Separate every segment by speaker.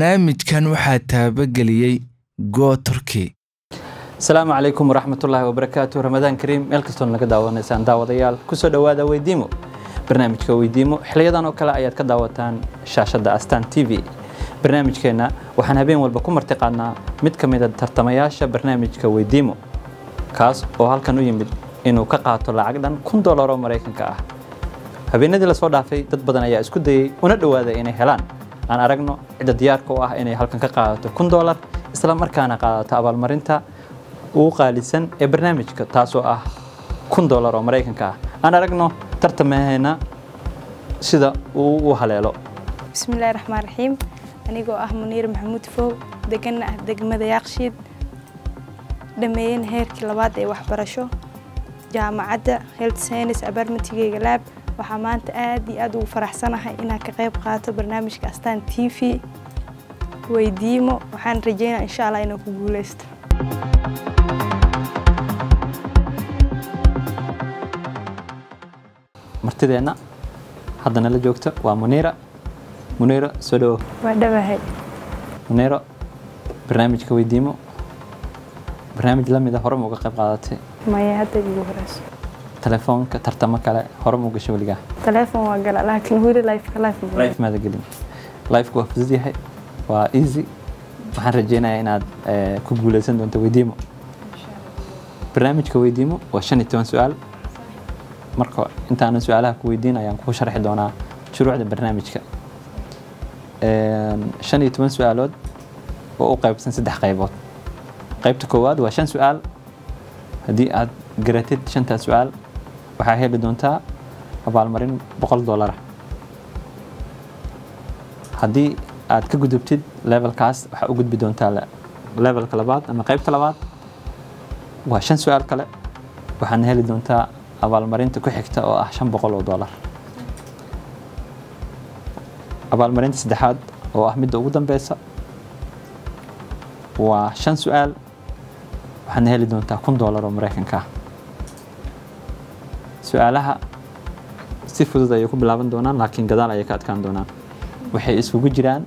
Speaker 1: barnaamijkan waxaa taabageliyey go turkey
Speaker 2: asalaamu calaykum waraxmatullaahi wabarakaatu ramadaan kariim meel kastood naga daawanaysaan daawadayaal kusoo dhowaada weydiimo barnaamijka weydiimo xiliyadan oo kale ayaad ka daawataan shaashadda astaan t v barnaamijkeenna waxaan habeen walba ku martiqaadnaa mid ka mida tartamayaasha barnaamijka weydiimo kaas oo halkan u yimid inuu ka qaato lacag dhan kun dolar oo maraykanka ah habeenadii lasoo dhaafay dad badan ayaa isku dayey una dhowaaday inay helaan aan aragno cidda diyaarka u ah inay halkan ka qaadato kun dolar isla markaana qaadato abaalmarinta ugu qaalisan ee barnaamijka taasoo ah kun dolar oo maraykanka ah aan aragno tartamaheena sida uu u haleelo
Speaker 3: bismillahi raxmaan raxiim anigoo ah muniir maxamuud fow deganna ah degmada yaaqshiid dhammeeyeen heerkii labaad ee waxbarasho jaamacadda health science abarmatigeyga laab waxaa maanta aad iyo aad ugu faraxsanahay inaan ka qayb qaato barnaamijka astaan t v weydiimo waxaan rajeynaa insha allah inaan ku guuleysto
Speaker 2: martideenna haddana la joogto waa muniira muniiro soo dhawo
Speaker 3: waa dhawahay
Speaker 2: muniiro barnaamijka weydiimo barnaamij la mida hore ma uga qayb qaadatay
Speaker 3: maya hadda igu horeyso
Speaker 2: telefoonka tartamo kale hore ma u gashay weligaa
Speaker 3: telefoon waa gala laakiin weli lifeka life ma
Speaker 2: life maada gelin lifeka waa fudud yahay waa easy waxaan rajeynayaa inaad eh, ku guuleysan doonto weydiimo barnaamijka weydiimo waa shan iyo toban su-aal marka intaanan su-aalaha ku weydiin ayaan kuu sharxi doonaa shuruucda barnaamijka Een, shan iyo toban su-aalood oo u qaybsan saddex qaybood qaybta koowaad waa shan su-aal haddii aad garatid shantaas su-aal waxaa heli doontaa abaalmarin boqol doolara haddii aad ka gudubtid levelkaas waxaa u gudbi doontaa le- levelka labaad ama qaybta labaad waa shan su-aal kale waxaana heli doontaa abaalmarinta ku xigta oo ah shan boqol oo doolar abaalmarinta saddexaad oo ah midda ugu dambeysa waa shan su-aal waxaadna heli doontaa kun doolar oo maraykanka ah su-aalaha si fudud ayay ku bilaaban doonaan laakiin gadaal ayay ka adkaan doonaan waxay isugu jiraan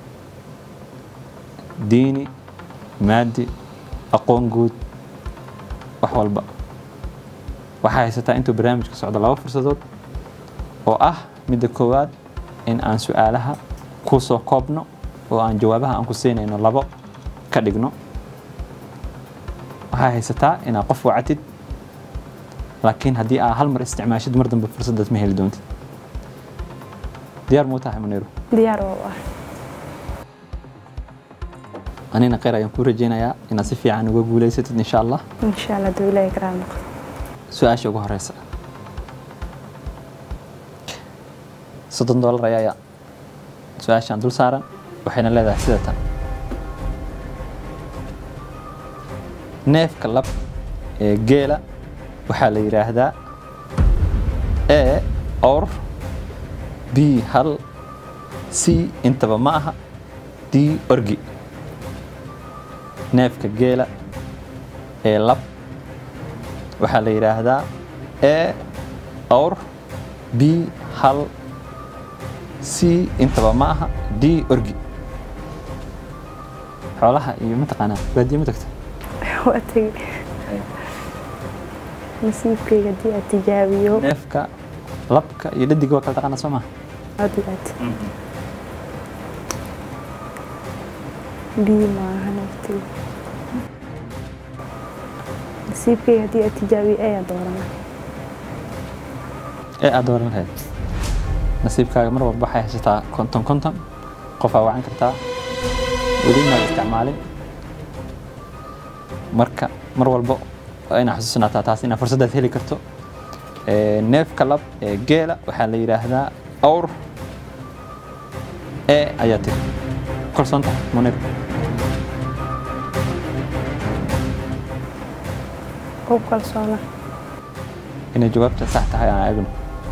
Speaker 2: diini maadi aqoon guud wax walba waxaa haysataa intuu barnaamijka socdo laba fursadood oo ah midda koowaad in aan su-aalaha ku soo koobno oo aan jawaabaha aan ku siinayno labo ka dhigno waxaa haysataa inaad qof wacatid laakiin haddii aa hal mar isticmaashid mar dambe fursaddaas ma heli doontid diyaar muu tahay muniiru
Speaker 3: diyaar waa u ah
Speaker 2: anina kheyr ayaan kuu rajeynayaa inaad si fiican uga guuleysatid insha allah
Speaker 3: insha allah duu ilaahay karaa noqdo
Speaker 2: su-aasha ugu horeysa soddon doolar ayaa su-aashaan dul saaran waxayna leedahay sida tan neefka lab ee geela waxaa la yidhaahdaa e or b hal c intaba ma aha d orgi neefka geela ee lab waxaa la yidhaahdaa e or b hal c intaba ma aha d orgi xoolaha iyo mataqaanaa baadiye ma tagta
Speaker 3: waa tegey nasiibkayga haddii aad tijaabiyo
Speaker 2: neefka labka iyo dhadiga waa kala taqaana soo maha
Speaker 3: aad iyo aad bii maaha naftiga nasiibkayga haddii aad tijaabiyo ayaa doorana
Speaker 2: ee aad dooran lahayd nasiibkaaga mar walba waxay haysataa konton konton qof aa wacan kartaa weli inaad isticmaalin marka mar walba waa inaa xusuusnaataa taas inaad fursadaad heli karto Ee, neefka lab ee geela waxaa la yidhaahdaa awr e ayaa tiri kalsoon tahay munir
Speaker 3: ku kalsoona
Speaker 2: inay jawaabta sax tahay aan eegno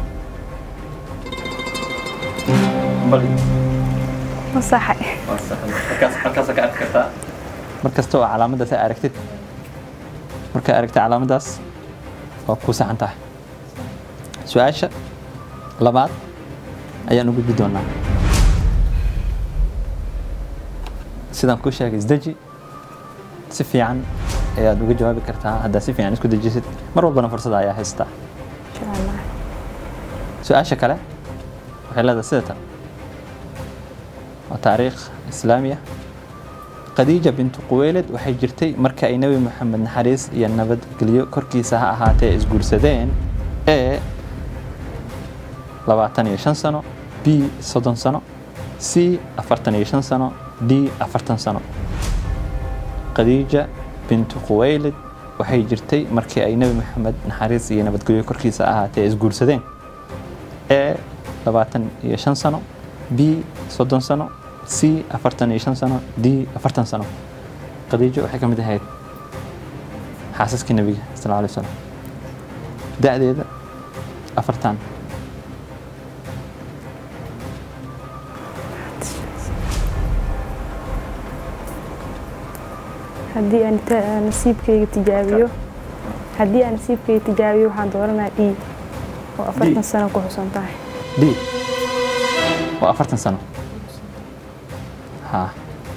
Speaker 3: ma saxay
Speaker 2: mar kasta oo calaamaddaas ay aragtid markay aragtid calaamaddaas waa ku saxan tahay su-aasha labaad ayaan u gudbi doonaa sidaan kuu sheegay isdeji si fiican ayaad uga jawaabi kartaa haddaad si fiican isku dejisid mar walbana fursada ayaa haystaa
Speaker 3: insha allah
Speaker 2: su-aasha kale waxay leedahay sida tan waa taariikh islaamiya khadiija bintu quweyled waxay jirtay marka ay nebi moxamed naxariis iyo nabadgelyo korkiisa ha ahaatee isguursadeen e labaatan iyo shan sano b soddon sano c afartan iyo shan sano d afartan sano khadiija bintu quweyled waxay jirtay markii ay nebi moxamed naxariis iyo nabadgelyo korkiisa ahaatee isguursadeen e labaatan iyo shan sano b soddon sano c afartan iyo shan sano d afartan sano khadiijo waxay ka mid ahayd xaasaskii nebiga sal alay slam da-deeda afartan
Speaker 3: haddii aan ta- nasiibkayga tijaabiyo haddii aan nasiibkayga tijaabiyo waxaan dooranayaa d oo afartan sano ku xusan tahay
Speaker 2: d waa afartan sano ha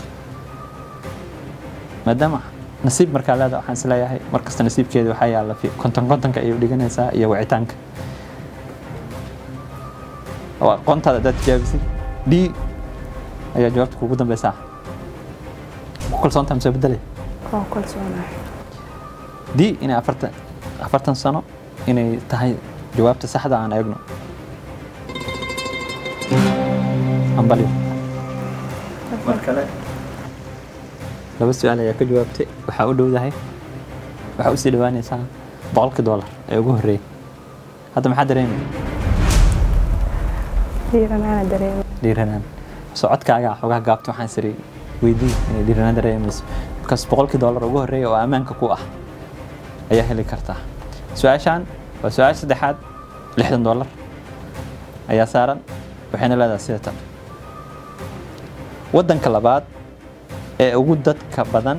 Speaker 2: maadaama nasiib markaa leeda waxaan is leeyahay mar kasta nasiibkeeda waxaa yaalla fi- konton kontonka ayay u dhiganaysaa iyo wicitaanka oo aqoontaada haddaad tijaabisid d ayaa jawaabta kugu dambeysaa ku kalsoontaa mise bedelay
Speaker 3: oo kalsoonahay
Speaker 2: d inay afartan afartan sano inay tahay jawaabta saxda aan eegno ambalyo mar kale laba su-aal ayaa ka jawaabtay waxaa u dhowdahay waxaa usii dhawaanaysaa boqolkii doolar ee ugu horreeyay hadda maxaa dareemay
Speaker 3: dhiiranaana dareema
Speaker 2: dhiiranaan socodkaaga xogaa gaabta waxaan siri weydii inay dhiiranaan dareemayso markaas boqolkii doolar ugu horreeya oo ammaanka ku ah ayaa heli kartaa su-aashaan waa su-aasha saddexaad lixdan doolar ayaa saaran waxayna leedahay sida tan waddanka labaad ee ugu dadka badan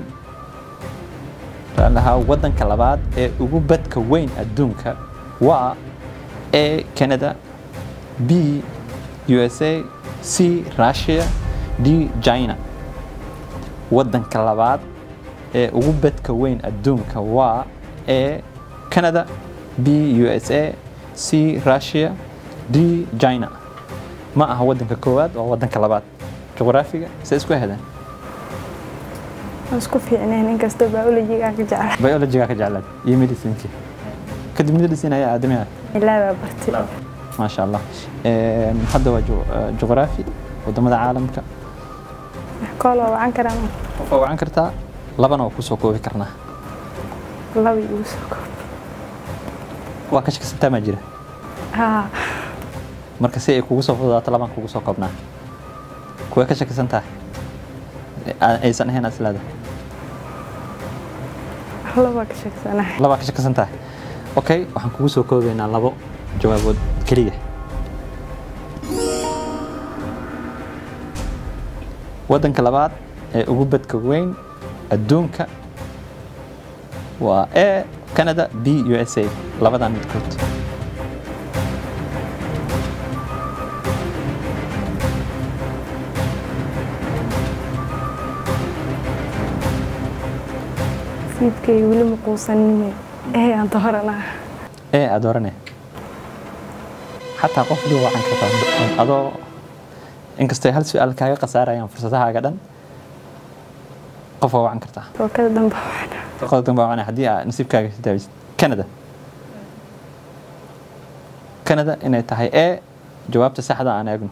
Speaker 2: lahaa waddanka labaad ee ugu badka weyn adduunka waa a canada b usa c russia d china waddanka labaad ee ugu badka weyn adduunka waa a canada b usa c russia d china ma aha waddanka koowaad waa waddanka labaad juqraafiga se isku hedeen
Speaker 3: waan isku fiicneen inkastoo biologiga aan ka jeclahay
Speaker 2: biologiga ka jeclaad iyo medicinki kadib medicine ayaa aadamiha
Speaker 3: ilaa baa bartay
Speaker 2: maasha allah Een, hadda waa ju- eh, juqraafi wadamada caalamka
Speaker 3: kooloo wacan karaan
Speaker 2: waa wacan kartaa labana waa kusoo koobi karnaa
Speaker 3: laba igu soo koob
Speaker 2: waa ka shaksantaa maa jira
Speaker 3: haa
Speaker 2: marka si ay kugu soo fududaato labaan kugu soo koobnaa kuwee ka shakisan tahay Aa- aysan ahayn aad isleedahay
Speaker 3: laba ka sheegsanahay
Speaker 2: labaa ka shakisan tahay okay waxaan kugu soo koobaynaa labo jawaabood keliya waddanka labaad ee ugu badka weyn adduunka waa a canada b u s a labadan midkood
Speaker 3: siidkayga weli ma quusanine ee aan dooranaa
Speaker 2: ee aad orane xataa qof duu wacan kartaa adoo inkastay hal su-aal kaaga khasaarayaan fursadahaaga dhan qof waa wacan kartaa
Speaker 3: rookada dambe waxaan
Speaker 2: qodob dambe waa wacan haddii aad nasiibkaaga daawisid canada canada inay tahay ee jawaabta saxda aan eegno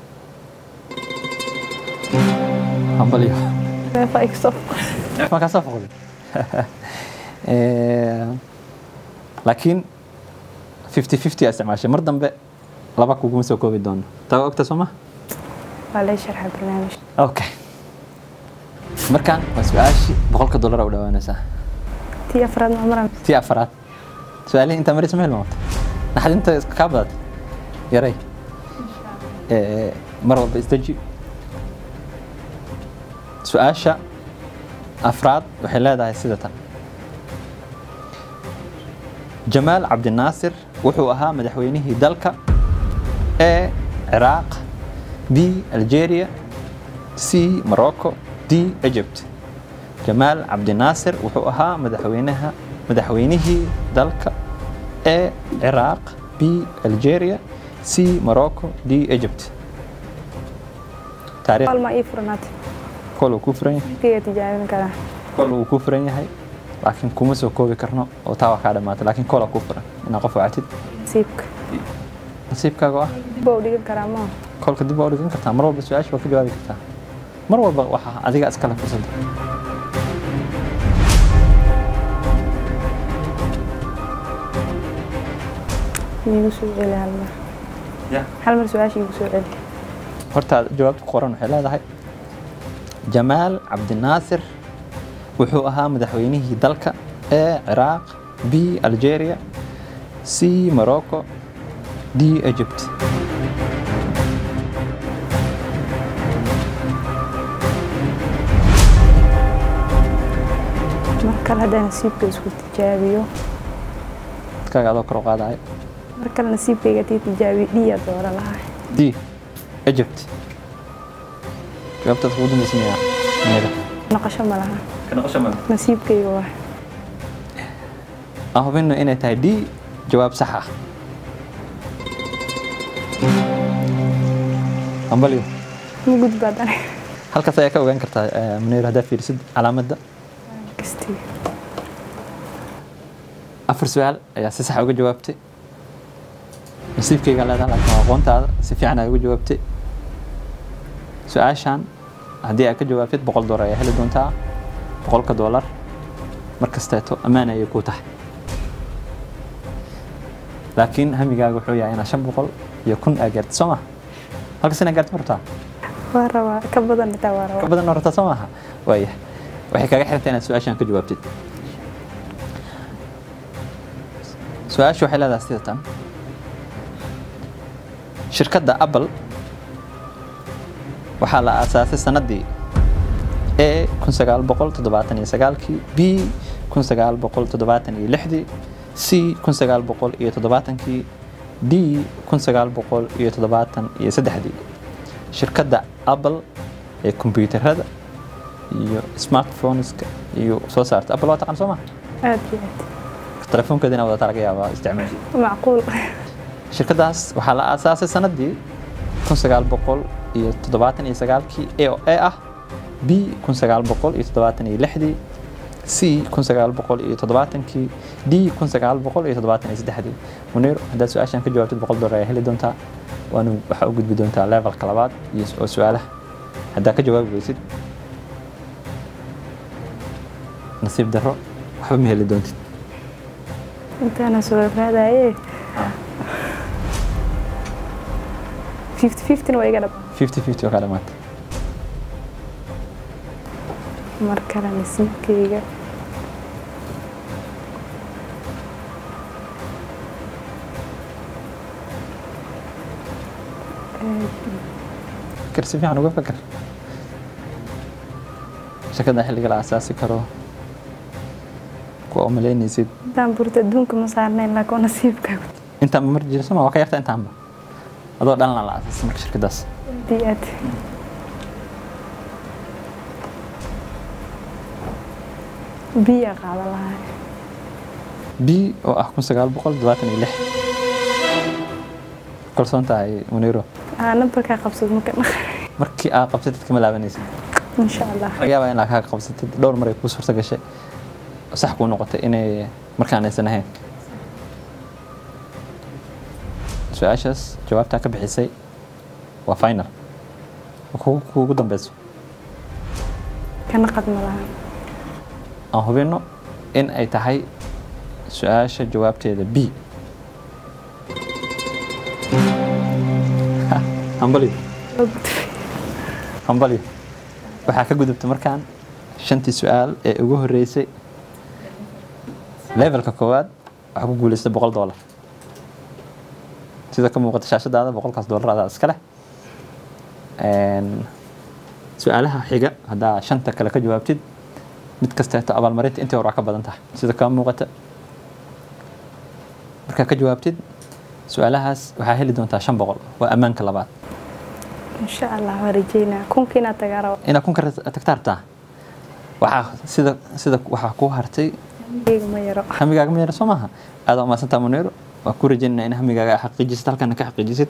Speaker 2: hambalyo
Speaker 3: neefa iga soo
Speaker 2: ma kaa soo foqday Eh, laakiin fifty fifty aa isticmaashay mar dambe laba kuguma soo koobi doono taa waa ogta soo ma
Speaker 3: waa lay sharxa barnaamij
Speaker 2: okay markaan waa su-aashii boqolka dollar u dhawaanaysaa
Speaker 3: tii afraad ma maran
Speaker 2: tii afaraad su-aalihii intaa maraysa ma hilmaamta naxdinta iska kaa badatay yaray Eh, mar walba isdeji su-aasha afraad waxay leedahay sida tan jamaal cabdinaasir wuxuu ahaa madaxweynihii dalka a ciraaq b algeria c morocco d egypt jamaal cabdinaasir wuxuu ahaa madaxweynaha madaxweynihii dalka e ciraaq b algeria c morocco d egypt taariikh
Speaker 3: Hal ma ii furnaatay.
Speaker 2: kol uu ku furan yahay
Speaker 3: Kayga tijaabin karaa.
Speaker 2: kol uu ku furan yahay laakiin kuma soo koobi karno oo taa waa kaa dhamaatay laakiin kola ku furan inaad qof wacatid
Speaker 3: Nasiibka.
Speaker 2: nasiibkaaga oo ah
Speaker 3: Dib baa u dhigan karaa ma.
Speaker 2: kolka dib waa u dhigan kartaa mar walba su-aasha waa ka jawaabi kartaa mar walba waxaa adiga iskale fursadda
Speaker 3: Iigu soo celi hal mar. Hal mar su-aasha iigu soo celi.
Speaker 2: horta jawaabta ku qoran waxay leedahay jamaal cabdinaasir wuxuu ahaa madaxweynihii dalka e ciraaq b algeria c morocco d egypt
Speaker 3: Mar kale haddaan nasiibka isku tijaabiyo.
Speaker 2: dadkaaga adoo kor u qaadaya
Speaker 3: Mar kale nasiibkayga tii tijaabiyo dhiya dooran lahaa.
Speaker 2: d egypt jawaabtaad kugu dambaysa miyaa meeda
Speaker 3: Noqosho ma laha.
Speaker 2: ka noqosho male
Speaker 3: Nasiibkayga waa.
Speaker 2: aan hubino inay tahay d jawaab sax ah ambalyo
Speaker 3: Ma gudbaad aniga.
Speaker 2: halkaas ayaa ka ogaan kartaa eh, munir haddaa fiirisid calaamadda
Speaker 3: Kastii.
Speaker 2: afar su-aal ayaa si sax uga jawaabtay nasiibkayga leedahay laakiin waa aqoontaada si fiican aad uga jawaabtay su-aashan haddii aad ka jawaabtid boqol doolar ayaa heli doontaa boqolka doolar mar kasteeto ammaan ayay kuu tahay laakiin hamigaaga wuxuu yahay inaad shan boqol iyo kun aa gaartid soo maha halkas inaad gaartid ma rabtaa
Speaker 3: Waa rabaa ka badan xitaa waa
Speaker 2: ka
Speaker 3: rabaa.
Speaker 2: badan oo rabtaa soo maaha waaya waxay kaaga xirtay inaad su-aashan ka jawaabtid su-aashu waxay leedahay sida tan shirkadda apple waxaa la aasaasay sanadii a kun sagaal boqol toddobaatan iyo sagaalkii b kun sagaal boqol toddobaatan iyo lixdii c kun sagaal boqol iyo toddobaatankii d kun sagaal boqol iyo toddobaatan iyo saddexdii shirkadda apple ee kombiyuutarada iyo smartphoneska iyo soo saarta apple waa taqaan soo maha
Speaker 3: Aad iyo aad.
Speaker 2: telefoonkeeda inaa wadataa laga yaabaa isticmaal
Speaker 3: Macquul.
Speaker 2: shirkadaas waxaa la aasaasay sanadii kun sagaal boqol iyo toddobaatan iyo sagaalkii a oo a ah b kun sagaal boqol iyo toddobaatan iyo lixdii c kun sagaal boqol iyo toddobaatankii d kun sagaal boqol iyo toddobaatan iyo saddexdii munir haddaad su-aashan ka jawaabtid boqol doolar ayaa heli doontaa waana waxaa u gudbi doontaa levelka labaad iyo oo su-aalaha haddaa ka jawaabi weysid nasiib darro waxba ma heli doontid
Speaker 3: Intaana soo raadaye. Fifty fifty waa iga dhab.
Speaker 2: fifty fifty oo kaa dhamaatay
Speaker 3: Mar kale nasiibkayga.
Speaker 2: fikir si fiican uga fikir shirkadda xilliga la asaasi karo kuwa umalaynaysid
Speaker 3: Intaan burta adduunka ma saarnayn laakiin waa nasiibkaaga.
Speaker 2: intaan mar jira soma waa ka yarta intaanba adoo dhalana la asaasay marka shirkaddaas
Speaker 3: Aad iyo aad. Biya qaadan lahaa.
Speaker 2: b oo ah kun sagaal boqol toddobaatan iyo lix kalsoon tahay muniro
Speaker 3: Aa nambarkaa qabsad marka
Speaker 2: markii aa qabsatid kama laabanaysid
Speaker 3: insha Allah.
Speaker 2: laga yaabaa inaad kaa qabsatid dhowr mar ay kuu suurta gashay oo sax kuu noqotay inay markaan aysan ahayn su-aashaas jawaabtaa ka bixisay waa final oo kugu kuugu dambeyso
Speaker 3: Kana qad ma laha.
Speaker 2: aan hubino in ay tahay su-aasha jawaabteeda b hambali hambali waxaa ka gudubta markaan shantii su-aal ee ugu horeysay levelka koowaad waxaa ku guuleystay boqol doolar sida ka muuqata shaashadaada boqolkaas doolar adaa iska leh Een, su-aalaha xiga haddaa shanta kale ka jawaabtid mid kasteeto abaalmarinta intii hore waa ka badan tahay sida kaa muuqata markaa ka jawaabtid su-aalahaas waxaa heli doontaa shan boqol waa ammaanka labaad
Speaker 3: insha allah waan rajeynaa kunka inaad tagaa rabo
Speaker 2: inaad kunka tagtaa rabtaa waxaa sida sida waxaa kuu hartay
Speaker 3: iyaga ma yaro
Speaker 2: hamigaaga ma yara soo maaha aad waa mahadsantaa muneero waa ku rajaynaa in hamigaaga aad xaqiijisid halkana ka xaqiijisid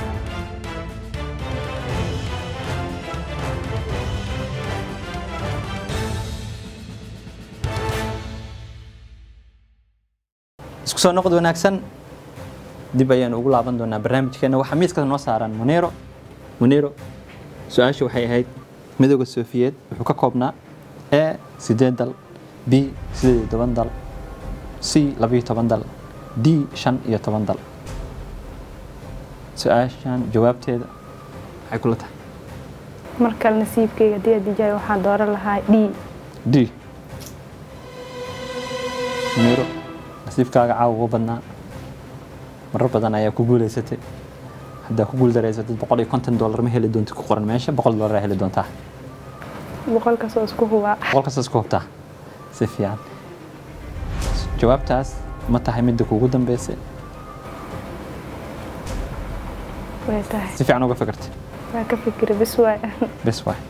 Speaker 2: isku soo noqod wanaagsan dib ayaanu ugu laaban doonaa barnaamijkeena waxaa miiska noo saaran muniro muniro su-aasha waxay ahayd midooda soofiyeed wuxuu ka koobnaa a sideed dal b sideed iyo toban dal c labiyo toban dal d shan iyo toban dal su-aashan jawaabteeda maxay kula tahay
Speaker 3: mar kale nasiibkayga haddii aad dijaay waxaan dooran lahaa d
Speaker 2: d muniro nasiibkaaga caawa ugu badnaa marar badan ayaa ku guuleysatay haddaa ku guuldareysatid boqol iyo konton dollar ma heli doontid ku qoran meesha boqol dollar aa heli doontaa
Speaker 3: boqolkaas oo isku hubaa
Speaker 2: boqol kastaas ku hubtaa si fiican jawaabtaas ma tahay midda kuugu dambeysay
Speaker 3: way tahay
Speaker 2: si fiican uga fikirtay
Speaker 3: waa ka fikira bis waay
Speaker 2: bes waay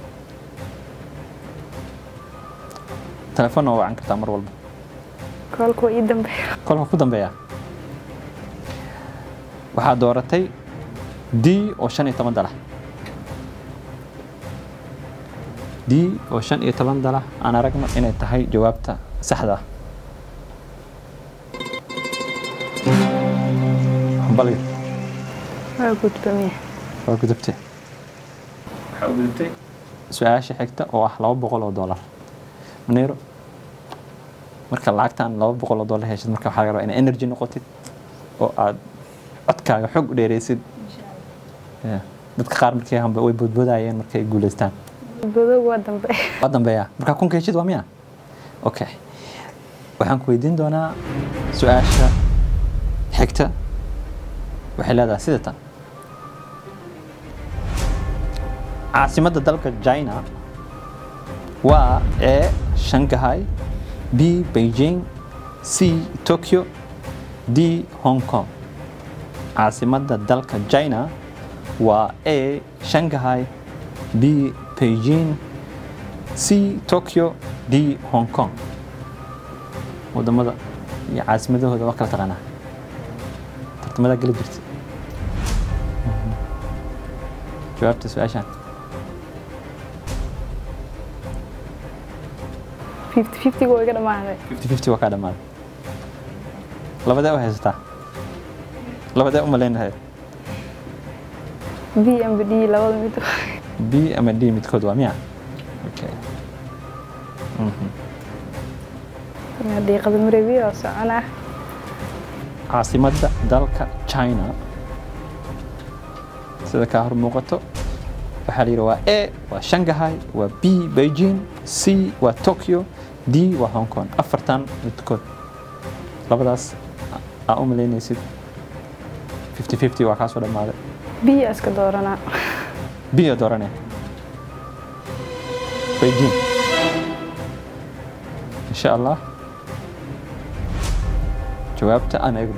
Speaker 2: telefoonna waa wacan kartaa mar walba
Speaker 3: koolkuwa ii dambeeya
Speaker 2: kolka ku dambeeya waxaa dooratay d oo shan iyo toban dalah d oo shan iyo toban dalah aan aragno inay tahay jawaabta saxda ah hambalyo
Speaker 3: waa gudbamaya
Speaker 2: waa gudubtay waxaa u gudubtay su-aasha xigta oo ah laba boqol oo dollar maneero marka lacagtan laba boqol oo dollar heshid marka waxaa laga rabaa inaa energy noqotid oo aad codkaaga xog u dheereysid Ya. dadka qaar markay hamba way boodboodayeen markay guuleystaan
Speaker 3: godow waa dambe
Speaker 2: waa dambeeya markaa kunka heshid waa miya okay waxaan ku weydiin doonaa su-aasha xigta waxay leedahay sida tan caasimadda dalka china waa a shanghai b beijing c tokyo d hong kong caasimadda dalka china waa a shanghai b beijing c tokyo d hong kong wadamada iyo caasimadahooda waa kala taqaanaa tartamadaa geli jirta jawaabta su-aashaan
Speaker 3: fifty fiftyga waa iga dhamaaday
Speaker 2: fifty fifty waa kaa dhammaaday labadee u haysataa labadee u maleynahay
Speaker 3: b amba d labada mid
Speaker 2: b ama d midkood waa miya okay Mhm.
Speaker 3: diiqada mareebiya oo soconaa
Speaker 2: caasimadda dalka china sida kaa hor muuqato waxaa la yidhi waa a waa shanghai waa b beijing c waa tokyo d waa hong kong afartan midkood labadaas aa u malaynaysid fifty fifty waa kaasoo dhammaaday
Speaker 3: b aa iska dooranaa
Speaker 2: b oo doorane beijing insha allah jawaabta aan eegno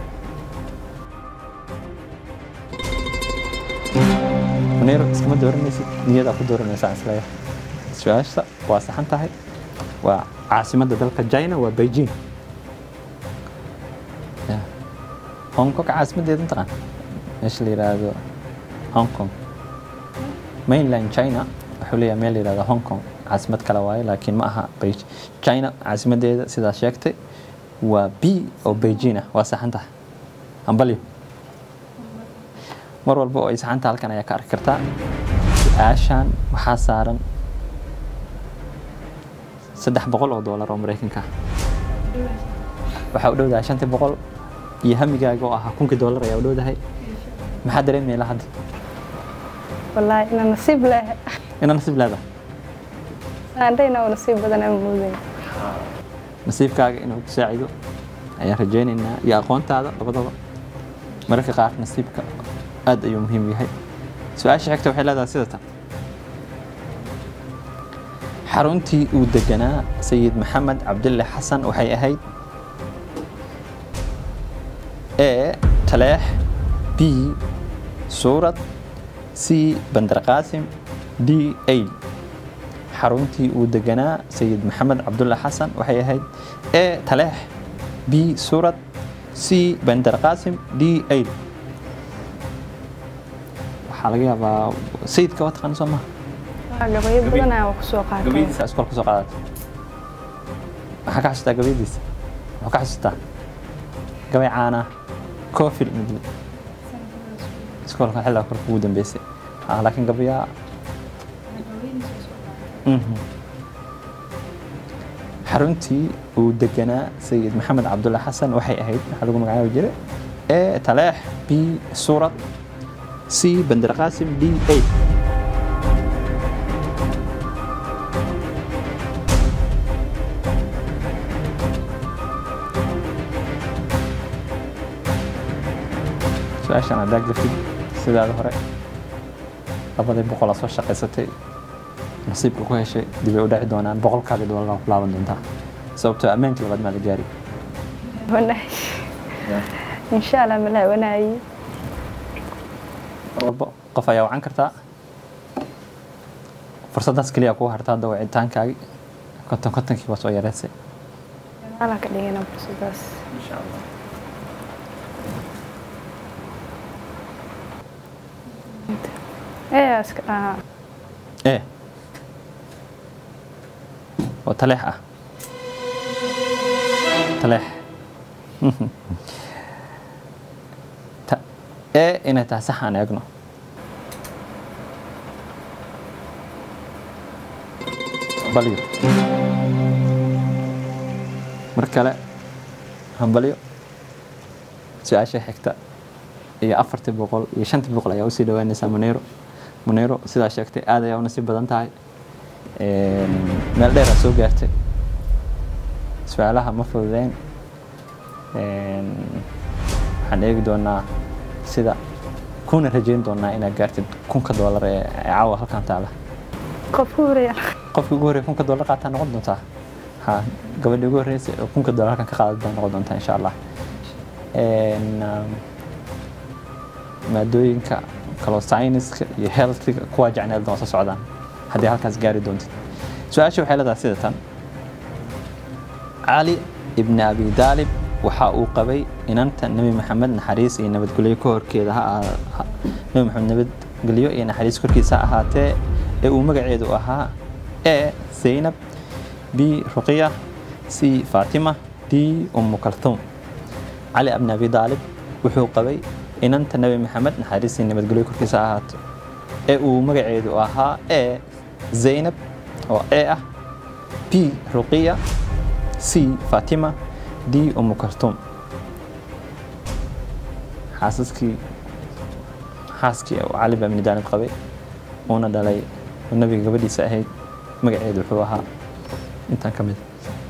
Speaker 2: munir iskama dooranaysid niyadaa ku dooranaysaa isleeyahay su-aasha waa saxan tahay waa caasimadda dalka china waa beijing Ya. hong kong caasimaddeeda mataqaan meesha la yidhaahdo hong kong mainland china wuxuu leeyahay meel la yidhahdo hong kong caasimad kale waaye laakiin ma aha Beij- china caasimaddeeda sidaa sheegtay waa b oo beijing ah waa saxan tahay hambalyo mar walba oo ay saxanta halkan ayaa ka arki kartaa su-aashan waxaa saaran saddex boqol oo doolar oo maraykanka ah waxaa u dhowdahay shantii boqol iyo hamigaaga oo ahaa kunkii doolar ayaa u dhowdahay maxaa dareemaya ilaa hadda
Speaker 3: wallaahi ina nasiib leh
Speaker 2: inaa nasiib leedahay
Speaker 3: aandhayna oo nasiib badan ama moodayn
Speaker 2: nasiibkaaga inuu ku saacido ayaan rajaynaynaa iyo aqoontaada labadaba mararka qaar nasiibka aad ayuu muhiim u yahay su-aasha xigta waxay leedahay sida tan xaruntii uu deganaa sayid maxamed cabdille xasan waxay ahayd a taleex b suurad c bandar qaasim d a xaruntii uu deganaa sayid maxamed cabdulla xasan waxay ahayd e taleex b suurad c bandar qaasim d a waxaa laga yaabaa sayidka waa taqaana soo maha
Speaker 3: gabayo badan aan wax kusoo qaatay
Speaker 2: gabayadiisa iskool kusoo qaadatay maxaa ka xasuustaa gabayadiisa muxuu ka xasuustaa gabay caana coofil midle iskoolka xilliga korka ugu dambeysay Ah, laakiin gabayaa Mhm. xaruntii uu deganaa sayid maxamed cabdulla xasan waxay ahayd waxaa lagu magacaabi jiray e taleex b suurad c bandar qaasim d a su-aashan haddaa gaftid sidaada hore labadii boqol aa soo shaqaysatay nasiibka ku heshay dibay u dhaci doonaan boqolkaagii doolar ku laaban doontaa sababtoo ammaankii labaad maa la gaari
Speaker 3: wanaag insha allah malaa wanaayi
Speaker 2: mar walbo qof ayaa wacan kartaa fursaddaas keliya kuu harta hadda wicitaankaagii konton kontonkii waa soo yareysay
Speaker 3: ala ka dhigana fursadaas ee iska dhahaa
Speaker 2: e oo taleex ah taleex Ta- e inay tahay sax aan eegno hambalyo mar kale hambalyo su-aasha xigta iyo afartii boqol iyo shantii boqol ayaa usii dhawaanaysaa muniro muniro sidaa sheegtay aad ayaa u nasiib badan tahay Een, meel dheer aa soo gaartay su-aalaha ma fududeyn Een, waxaan eegi doonaa sida kuna rajeyn doonaa inaad gaartid kunka doolar ee ee caawa halkan taala
Speaker 3: qof ku horeeya
Speaker 2: qofkii ugu horreeya kunka doolar qaataa noqon doontaa ha gabadhii ugu horreysay oo kunka doolar halkan ka qaadan baa noqon doontaa insha allah Een, um, maadooyinka kaloo sayniska iyo healthiga kuwaa jecneel doon soo socdaan haddii halkaas gaari doontid su-aasha waxay leedahay sida tan cali ibni abi daalib waxa uu qabay inanta nebi maxamed naxariis iyo nabadgelyo ka horkeeda ha aha- ha- nebi maxamed nabadgelyo iyo naxariis korkiisa ha ahaatee ee uu magaceedu ahaa e zaynab b ruqiya c faatima d umu kalthum cali ibni abi daalib wuxuu qabay inanta nebi maxamed naxariis iyo nabadgelyo korkiisa ha ahaato ee uu magaceedu ahaa e zaynab oo e ah b ruqiya c fatima d umu kaltum xaasaskii xaaskii uu cali baa ibni daalib qabay uuna dhalay oo nabiga gabadhiisa ahayd magaceedu wuxuu ahaa intaan ka mid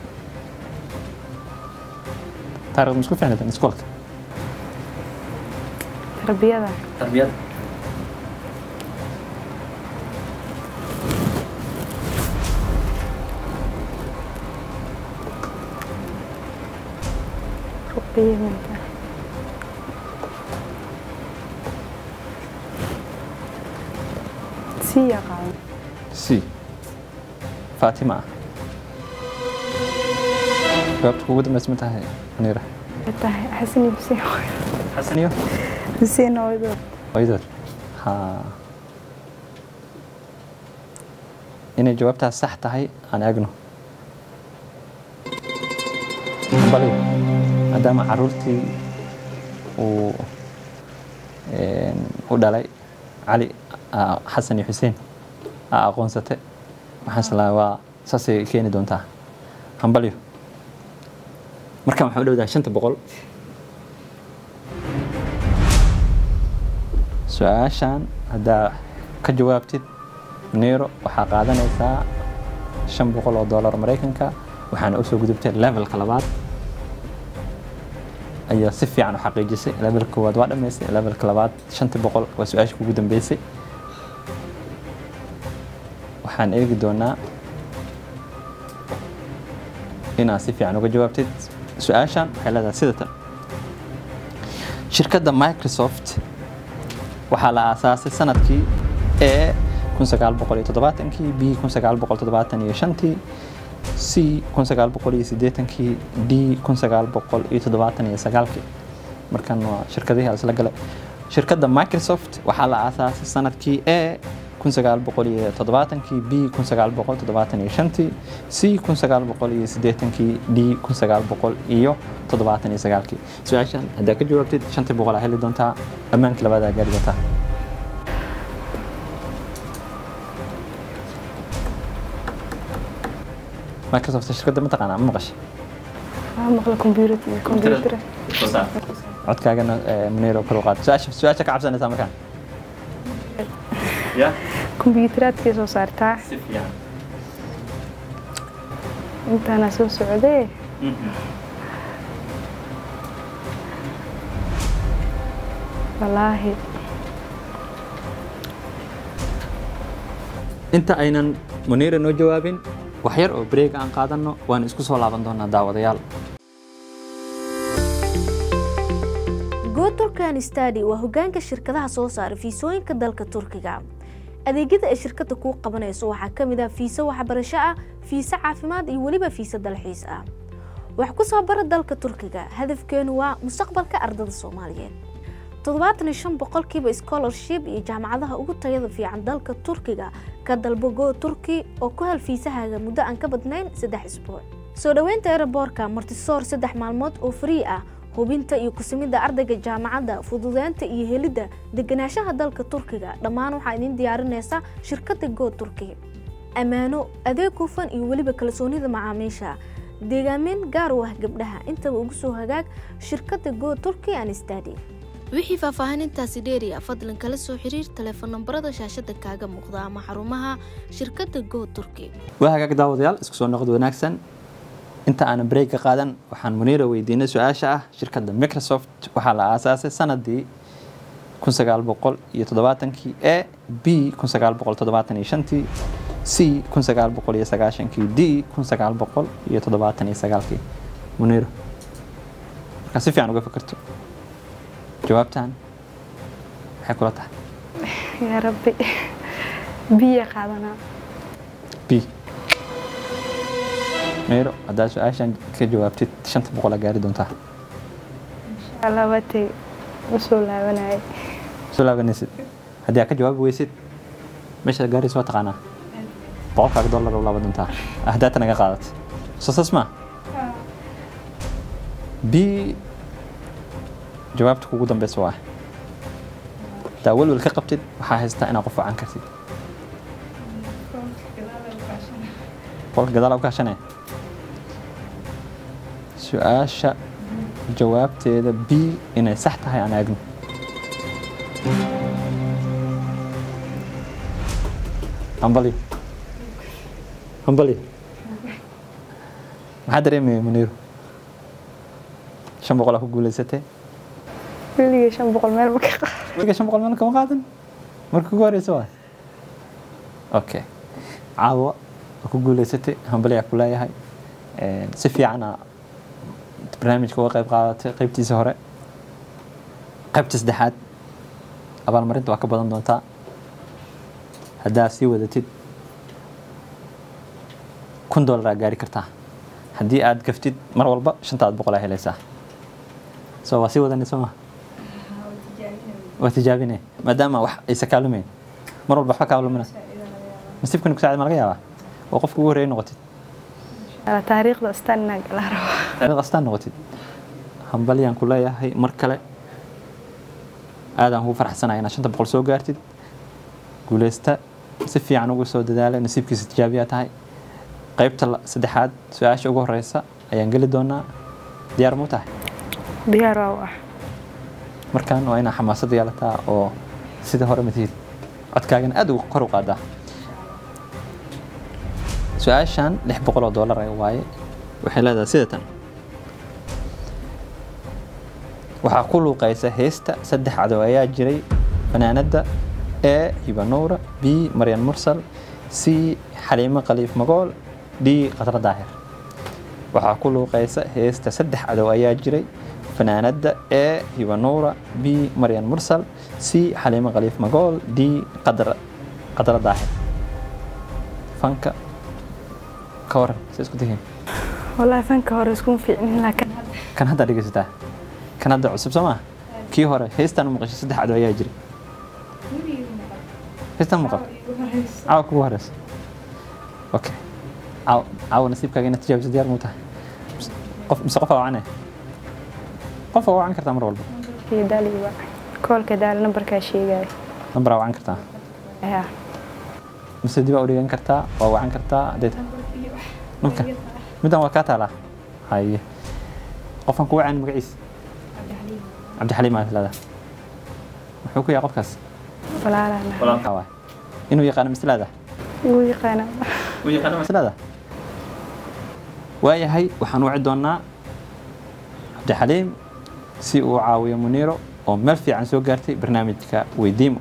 Speaker 2: taarikhda ma isku fahnadan iskoolka
Speaker 3: tarbiyada
Speaker 2: tarbiyada
Speaker 3: ruqiyada si yaqaan
Speaker 2: c fatima ah jawaabta kugu dambaysa ma tahay munira
Speaker 3: tahay xasan iyo xuseen
Speaker 2: xasan iyo
Speaker 3: xuseen hooyadood
Speaker 2: hooyadood ha inay jawaabtaas sax tahay aan eegno bali maadaama caruurtii uu een, u dhalay cali ah, xasan iyo xuseen aa aqoonsate waxaan islaa waa saasay keeni doontaa hambalyo markaan waxaan u dhowdahay shanta boqol su-aashan haddaa ka jawaabtid neero waxaa qaadanaysaa shan boqol oo doolar maraykanka waxaana usoo gudubtay levelka labaad ayaa si fiican u xaqiijisay levelka koowaad waa dhammaysay levelka labaad shantii boqol waa su-aasha kugu dambeysay waxaan eegi doonaa inaad si fiican uga jawaabtid su-aashan waxay leedahay sida tan shirkadda microsoft waxaa la aasaasay sanadkii a kun sagaal boqol iyo toddobaatankii b kun sagaal boqol toddobaatan iyo shantii c kun sagaal boqol iyo siddeetankii d kun sagaal boqol iyo toddobaatan iyo sagaalkii markan waa shirkadihii isla galay shirkadda microsoft waxaa la aasaasay sanadkii a kun sagaal boqol iyo toddobaatankii b kun sagaal boqol toddobaatan iyo shantii c kun sagaal boqol iyo siddeetankii d kun sagaal boqol iyo toddobaatan iyo sagaalkii su-aashan haddaa ka jawaabtid shantii boqol aa heli doontaa ammaankii labaadaa gaari doontaa microsoft shirkadda ma taqaanaa ma maqashay
Speaker 3: Waa maqla computer computer.
Speaker 2: codkaagana muniro kor u qaad su-aasha su-aasha ka cabsanaysaa markaan ya
Speaker 3: Computeraatkay soo saartaa.
Speaker 2: si fiican
Speaker 3: Intaana soo socdee. Wallaahi.
Speaker 2: inta aynan muniira noo jawaabin wax yar oo breeg aan qaadanno waan isku soo laaban doonaa daawadayaal
Speaker 4: go turkan stadi waa hogaanka shirkadaha soo saara fiisooyinka dalka turkiga adeegyada ay shirkadda kuu qabanayso waxaa ka mid ah fiiso waxbarasho ah fiise caafimaad iyo weliba fiise dalxiis ah wax ku soo bara dalka turkiga hadafkeenu waa mustaqbalka ardada soomaaliyeed toddobaatan iyo shan boqolkiiba scholarship iyo jaamacadaha ugu tayada fiican dalka turkiga ka dalbo go turki oo ku hel fiisahaaga muddo aan ka badnayn saddex isbuuc soo dhoweynta eraboorka martisoor saddex maalmood oo free ah hubinta iyo kusimidda ardayga jaamacadda fududeynta iyo helidda deganaanshaha dalka turkiga dhammaan waxaa idin diyaarinaysa shirkadda go turki ammaano adeeg hufan iyo weliba kalsoonida macaamiisha deegaamin gaar u ah gabdhaha intaba ugu soo hagaag shirkadda go turki and stadi wixii faahfaahinintaasi dheeriya fadlan kala soo xiriir taleefon nambarada shaashada kaaga muuqda ama xarumaha shirkadda go turki
Speaker 2: waa hagaag daawadayaal isku soo noqod wanaagsan inta aanan breega qaadan waxaan muniira weydiinay su-aasha ah shirkadda microsoft waxaa la aasaasay sanadii kun sagaal boqol iyo toddobaatankii a b kun sagaal boqol toddobaatan iyo shantii c kun sagaal boqol iyo sagaashankii d kun sagaal boqol iyo toddobaatan iyo sagaalkii muniiro markaa si fiican uga fikirto jawaabtan maxay kula tahay
Speaker 3: Yaa Rabbi. Biya qaadanaa.
Speaker 2: b meero haddaa su-aashan ka jawaabtid shanta boqolaa gaari doontaa
Speaker 3: Insha Allah watay u soo laabanayay.
Speaker 2: soo laabanaysid haddii aad ka jawaabi weysid meeshaad gaaraysa waa taqaanaa boqolkaaga dollar u laaban doontaa ahdaata naga qaadat soo saas maa b jawaabta kugu dambeysa waa haddaa welwel ka qabtid waxaa haystaa inaad qof wacan kartid boqolka gadaal u kaashanee su-aasha jawaabteeda b inay sax tahay aan eegno hambali hambali maxaa dareemaya muniiro shan boqol aa ku guuleysatee
Speaker 3: Weligay shan boqol meel ma ka qaado.
Speaker 2: weliga shan boqol meel kama qaadan marka ugu horeysa waa okay caawa waa ku guuleysatay hambali aa ku leeyahay si fiicana barnaamijka uga qayb qaadatay qaybtiisa hore qaybta saddexaad abaalmarinta waa ka badan doontaa haddaa sii wadatid kun dollar aa gaari kartaa haddii aad gaftid mar walba shantaad boqol aa helaysaa so waa sii wadanayso ma waa tijaabine maadaama wax aysa kaalumeyn mar walba waxba kaalumina nasiibkani ku saacid ma laga yaabaa oo qofka ugu horreeya noqotid
Speaker 3: Ala taariikhda astaan inaan gala rabo.
Speaker 2: taariikhda astaan noqotid hambalyaan ku leeyahay mar kale aadaan kugu faraxsanahay inaad shanta boqol soo gaartid guuleysta si fiican ugu soo dadaalay nasiibkiisa tijaabiyaa tahay qaybta la- saddexaad su-aasha ugu horeysa ayaan geli doonaa diyaar muu tahay
Speaker 3: Diyaar waa u ah.
Speaker 2: markaan waa inaa xamaasad yeelataa oo sida hore matihid codkaagana aad ugu kor u qaadaa su-aashan lix boqol oo dollar ay waaye waxay leedahay sida tan waxaa ku luuqaysa heesta saddex cadow ayaa jiray fanaanadda a hibanuura b maryan mursal c xaliimo khaliif magool d qadra daahir waxaa ku luuqaysa heesta saddex cadow ayaa jiray fanaanada e hibanuura b maryan mursal c xaliimo khaliif magool d qadra qadra daahir fanka ka waran se isku tihiin
Speaker 3: wallaahi fanka hore iskuma fiicnin laakiin
Speaker 2: kan hadda dhegeysataa kan hadda cusub soo maa kii hore heystaan maqashay saddex cado ayaa jira heystaan maqal caawa kugu horeysa okay caawa caawa nasiibkaaga inaad tijaabiso diyaar muu tahay qof mise qof aa wacane qof aa wacan kartaa mar walba
Speaker 3: iyo daaliba koolka daal nambarkaa sheegaya
Speaker 2: nambar aa wacan kartaa
Speaker 3: ayaa
Speaker 2: mise dib aa u dhigan kartaa waa wacan kartaa hadday tahay namka middan waa kaa taalaa haye qofkan ku wacan magaciisa cabdixaliim aa leedahay muxuu ku yahay qofkaas
Speaker 3: walaalana
Speaker 2: walaalkaa waay inuu yaqaano mislaada
Speaker 3: wuu yaqaana
Speaker 2: uu yaqaano mislaada waayahay waxaan waci doonaa cabdixaliim si uu caawiyo muniiro oo meel fiican soo gaartay barnaamijka weydiimo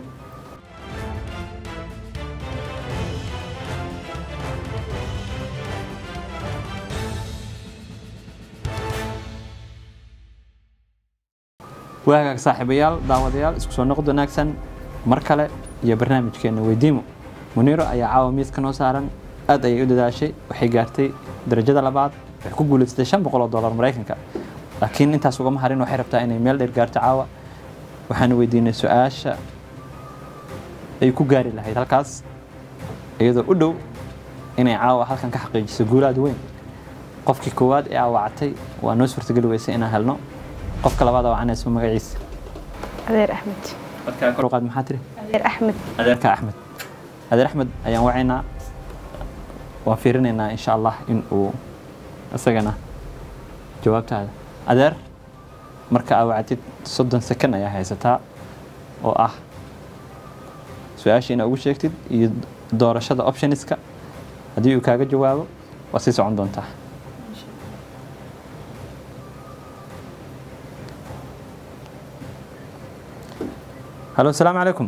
Speaker 2: waagaag saaxiibayaal daawadayaal isku soo noqod wanaagsan mar kale iyo barnaamijkeena weydiimo muniiro ayaa caawa miiska noo saaran aad ayay u dadaashay waxay gaartay darajada labaad waxay ku guulaysatay shan boqol oo dollar maraykanka laakiin intaas ugama harin waxay rabtaa inay meel dheer gaarto caawa waxaanu weydiinay su-aasha ay ku gaari lahayd halkaas iyadoo u dhow inay caawa halkan ka xaqiijiso guulaad weyn qofkii koowaad ee aawacatay waa noo suurtageli weysay inaan helno qofka labaad awacanayso magaciisa
Speaker 3: adeer axmed
Speaker 2: markaa kor u qaad maxaa tiri
Speaker 3: adeer axmed
Speaker 2: adeerka axmed adeer axmed ayaan wacaynaa waan fiirinaynaa insha allah in uu isagana jawaabtaada adeer marka aa wacatid soddon second ayaa haysataa oo ah su-aasha inaa ugu sheegtid iyo doorashada optioniska haddii uu kaaga jawaabo waa sii socon doontaa halo asalaamu calaykum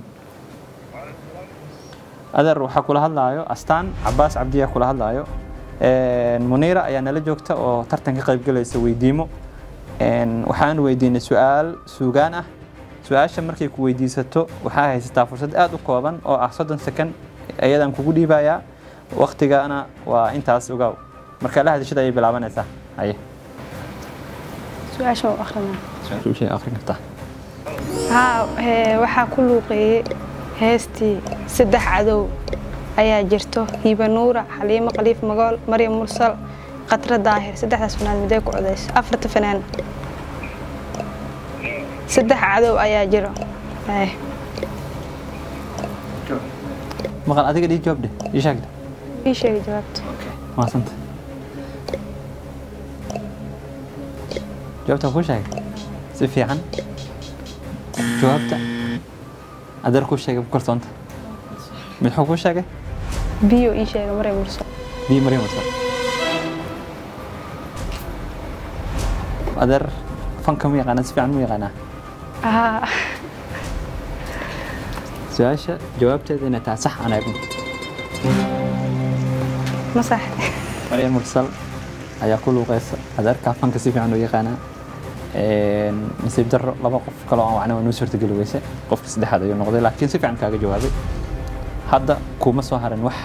Speaker 2: adeer waxaa kula hadlaayo astaan cabaas cabdiyaa kula hadlaayo muniira ayaa nala joogta oo tartan ka qaybgalaysa weydiimo waxaan weydiinay su-aal suugaan ah su-aasha markay ku weydiisato waxaa haysataa fursad aad u kooban oo ah soddon second ayadaan kugu dhiibayaa waktigana waa intaas ogaaw marka la hadashada ayay bilaabanaysaa haye
Speaker 3: su-aasha u akrinaa
Speaker 2: su-aasha akhrin kartaa
Speaker 3: haa ee, waxaa ku luuqeeyey heestii saddex cadow ayaa jirto hiiba nuura xaliimo khaliif magool maryam mursal khatra daahir saddexdaas fanaan midee ku codayso afarta fanaan saddex cadow ayaa jiro Ee,
Speaker 2: maqal adiga dhii jawaab dheh ii sheeg dheh
Speaker 3: ii sheegi jawaabta
Speaker 2: maasanta jawaabta kuu sheegay si fiican jawaabta adeer kuu sheegay ku kalsoonta midxuu kuu sheegay
Speaker 3: biyo ii sheega maryam mursal
Speaker 2: bii maryam mursal adeer fanka mu yaqaanaa si fiican mu yaqaanaa
Speaker 3: haa
Speaker 2: su-aasha jawaabteeda inay tahay sax aan eegno
Speaker 3: ma sax
Speaker 2: maryam mursal ayaa ku luuqeysa adeerkaa fanka si fiican u yaqaanaa nasiib darro laba qof kaloo aan wacna waa noo suurtageli weyse qofka saddexaad ayuu noqday laakiin si fiican kaaga jawaabay hadda kuma soo harin wax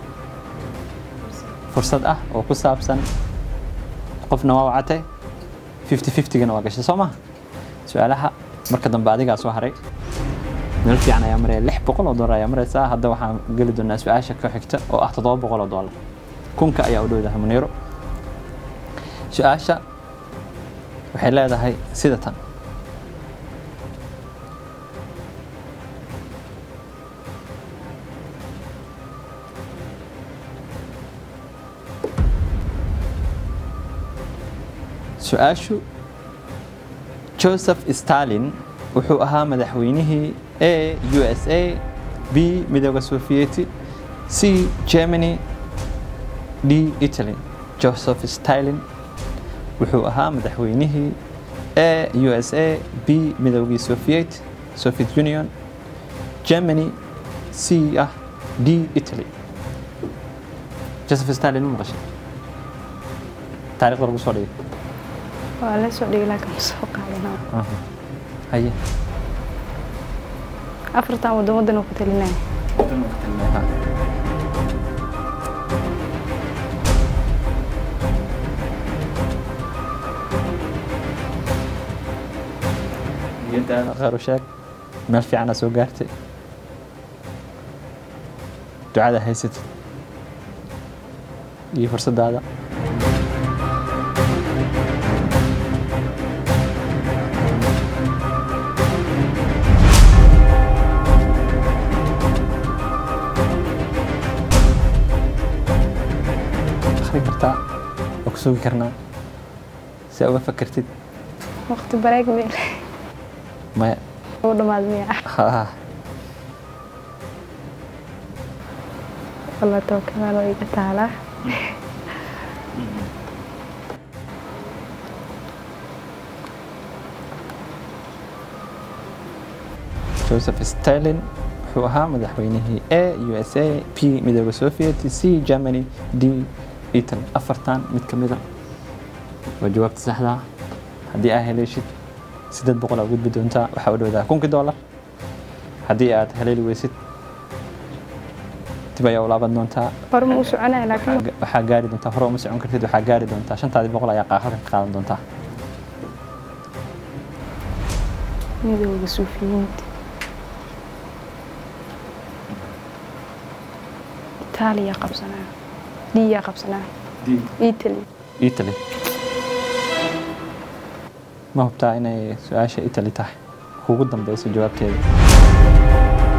Speaker 2: fursad ah oo ku saabsan qofna waa wacatay fifty fiftygana waa gashay soo maha su-aalaha marka dambe adigaa soo haray meel fiican ayaa maraya lix boqol oo dollar ayaa maraysaa hadda waxaan geli doonaa su-aasha ka xigta oo ah toddoba boqol oo dollar kunka ayaa u dhowdahay muniiro su-aasha waxay leedahay sida tan su-aashu joseph stalin wuxuu ahaa madaxweynihii a u s a b midooda sofiyeeti c germany d italy joseph stalin wuxuu ahaa madaxweynihii a u s a b midoogii soviet soviet union germany c ah d italy joseph stalin ma maqashay taarikhda lagu soo dhigay
Speaker 3: waa la soo dhigi laakiin ma soo qaadana
Speaker 2: Aha. haye
Speaker 3: afartan waddan waddan oo ku talinaya
Speaker 2: Ha. niyadaada khayr u sheeg meel fiicana soo gaartay ducada haysatid iyo fursadaada akhri kartaa oo ku sugi karnaa si aad uga fakertid
Speaker 3: waqti bareeg meel
Speaker 2: maya
Speaker 3: uu dhammaad miya
Speaker 2: ha
Speaker 3: walla tookadan oo iga taalaa
Speaker 2: joseph stalin wuxuu ahaa madaxweynihii a u s a p midooda soviet c germany d italy afartan mid ka mida waa jawaabta saxda ah. haddii aad heleeshid sideed boqol aa gudbi doontaa waxaa u dhowdaa kunkii dollar haddii aad haleeli weysid dib ayaa u laaban doontaa
Speaker 3: hore ma u soconaya laakiin
Speaker 2: Waxaa- waxaa gaari doontaa hore uma socon kartid waxaa gaari doontaa shantaadii boqol ayaa qaa- halkan ka qaadan doontaa
Speaker 3: midowga suufiyiinta itaaliya qabsanaa diyaa qabsanaa italy
Speaker 2: italy ma hubtaa inay su-aasha italy tahay kugu dambeyso jawaabteeda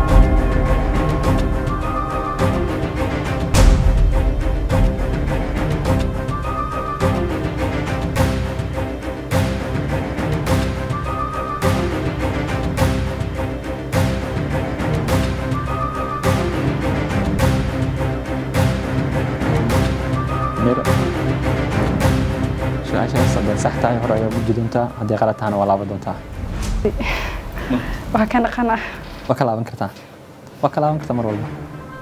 Speaker 2: miro su-aashaas hadday sax tahay hore ayaa gudbi doontaa haddii qalad tahana waa laaban doontaa
Speaker 3: waa ka dhaqan ah
Speaker 2: waa ka laaban kartaa waa ka laaban kartaa mar walba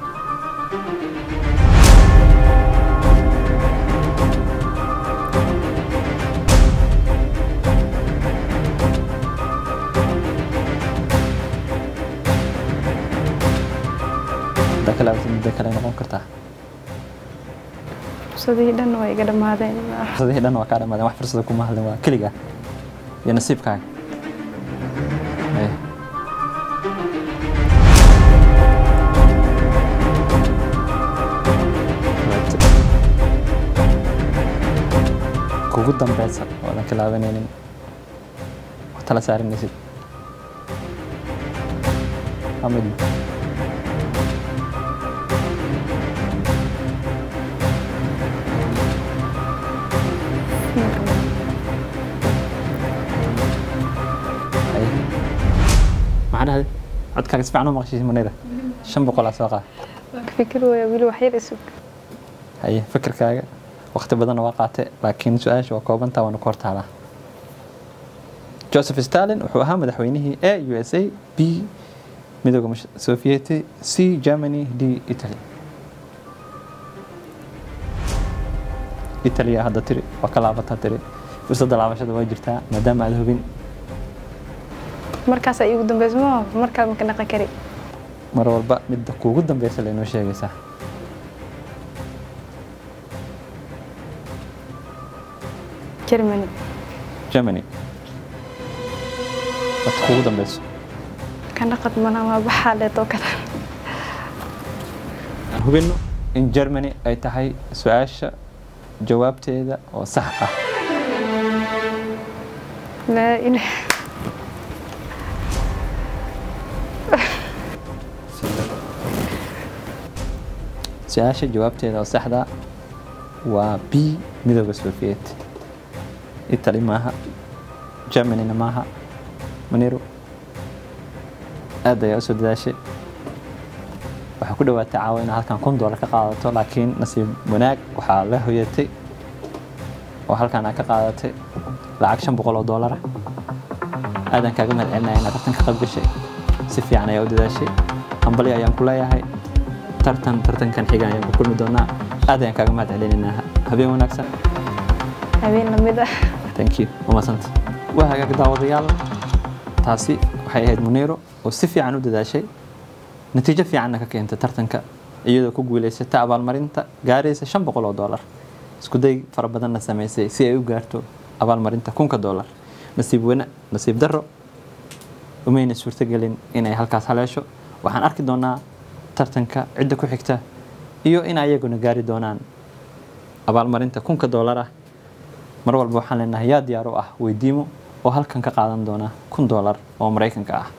Speaker 2: haddaa ka laabatid muddo kale noqon kartaa
Speaker 3: fursadihii dhan waa iga dhammaadeen
Speaker 2: fursadihii dhan waa kaa dhamaadeen wax fursada kuma hadlin waa keliga iyo nasiibkaaga Ee. kugu dambeysa oodan ka laabanaynin oo tala saaranaysid amid maxaa dhahday codkaaga si fiican u maqashiis manayda shan boqolaa soo qaad
Speaker 3: waa ka fikir waya weli wax yar isug
Speaker 2: haye fikirkaaga waqti badanna waa qaate laakiin su-aasha waa koobantaa waana ku hortaalaa joseph stalin wuxuu ahaa madaxweynihii a u s a b midooda mush- sovieti c germany d italy italia hadda tiri waa ka laabataa tiri fursadda laabashada waa jirtaa maadaama aad hubin
Speaker 3: markaas ay igu dambeyso ma mar kale maka dhaqan kari
Speaker 2: mar walba midda kuugu dambeysa laynoo sheegaysaa
Speaker 3: germany
Speaker 2: germany wadda kuugu dambeyso
Speaker 3: ka dhaqad mana waa baxaa leetoo kale
Speaker 2: aan hubino in germany ay tahay su-aasha jawaabteeda oo sax ah
Speaker 3: laa ilaah
Speaker 2: su-aasha jawaabteeda oo saxda waa b midooda soviet italy maaha germanyna maaha maniru aad ayaa usoo dadaashay waxaa ku dhawaatay caawa inaad halkan kun doolar ka qaadato laakiin nasiib wanaag waxaa la hoyatay oo halkan aad ka qaadatay lacag shan boqol oo doolar ah aadan kaaga mahad celinaya inaad tartan ka qayb gashay si fiican ayaa u dadaashay hambali ayaan ku leeyahay tartan tartankan xiga ayaan ku kulmi doonaa aad ayaan kaaga mahad celinaynaa habeen wanaagsan
Speaker 3: habeen lamid ah
Speaker 2: thank you umadsanta waa hagaag daawadayaal taasi waxay ahayd muniiro oo si fiican u dadaashay natiijo fiicanna ka keentay tartanka iyadoo ku guuleysata abaalmarinta gaaraysa shan boqol oo doolar iskuday fara badanna sameysay si ay u gaarto abaalmarinta kunka doolar nasiib wana nasiib darro umayna suurtagelin inay halkaas haleesho waxaan arki doonaa tartanka cidda ku xigta iyo in ayaguna gaari doonaan abaalmarinta kunka doolar ah mar walba waxaan leenahay yaa diyaar u ah weydiimo oo halkan ka qaadan doona kun doolar oo maraykanka ah